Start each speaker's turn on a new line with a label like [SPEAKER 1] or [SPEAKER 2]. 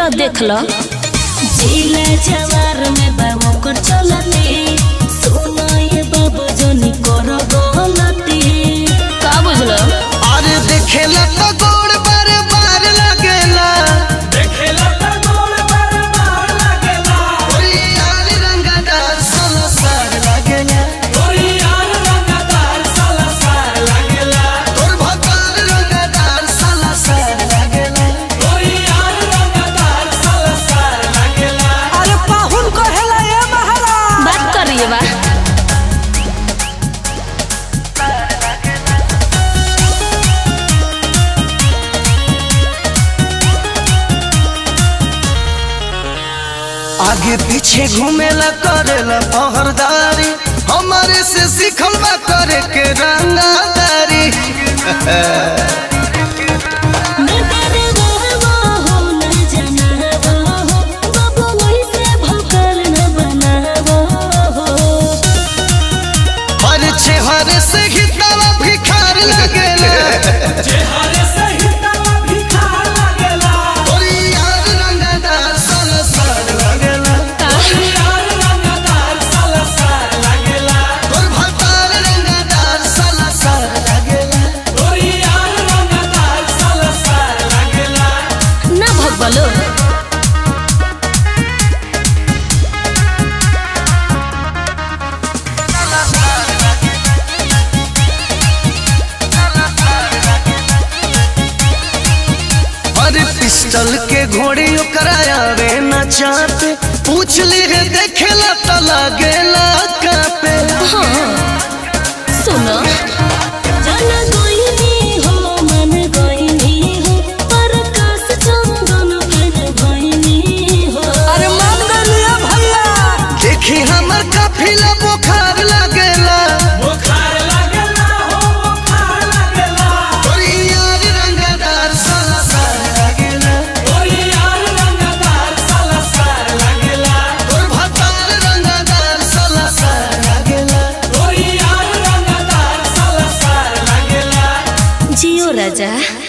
[SPEAKER 1] लो देख लो
[SPEAKER 2] जिला जवार में बाबू कर चलते सुनो ये बाबू जोनी करो गलती
[SPEAKER 1] का बुझलो
[SPEAKER 3] अरे देखेला तो गोड़ बार बार लगेला ओरी यार रंगदार सोलो सार लगेला तोर भगवान रंगदार साला सार लगेला
[SPEAKER 4] अरे पाहुन कहेला ए महाराज
[SPEAKER 1] बात करिए बा
[SPEAKER 3] आगे पीछे घूमेला करेला पहरदारी हमारे से सीखल बा करे के रंगदारी
[SPEAKER 2] न डरे वो हो न जनावो हो बाबू वही से भोकल न बनावो हो
[SPEAKER 3] हर चेहरे से ही तवा भिखार लगेला ओरी यार रंगदार साला सार लगेला तोर भगवान रंगदार साला सार लगेला
[SPEAKER 1] ना भगबलो
[SPEAKER 3] अरे पिस्टल के घोड़ी करायावे न चाहते पूछ ली है देखेला तो लगेला कापे
[SPEAKER 1] सुनो
[SPEAKER 2] जन गोइनी हो मन गोइनी हो परकाश चंदन फिर गोइनी हो
[SPEAKER 4] अरे मान गलिया भैया
[SPEAKER 3] देखी हमर काफिला बुखार लगेला ओरी यार रंगदार साला सार लगेला तोर भगवान रंगदार साला सार लगेला
[SPEAKER 1] जियो राजा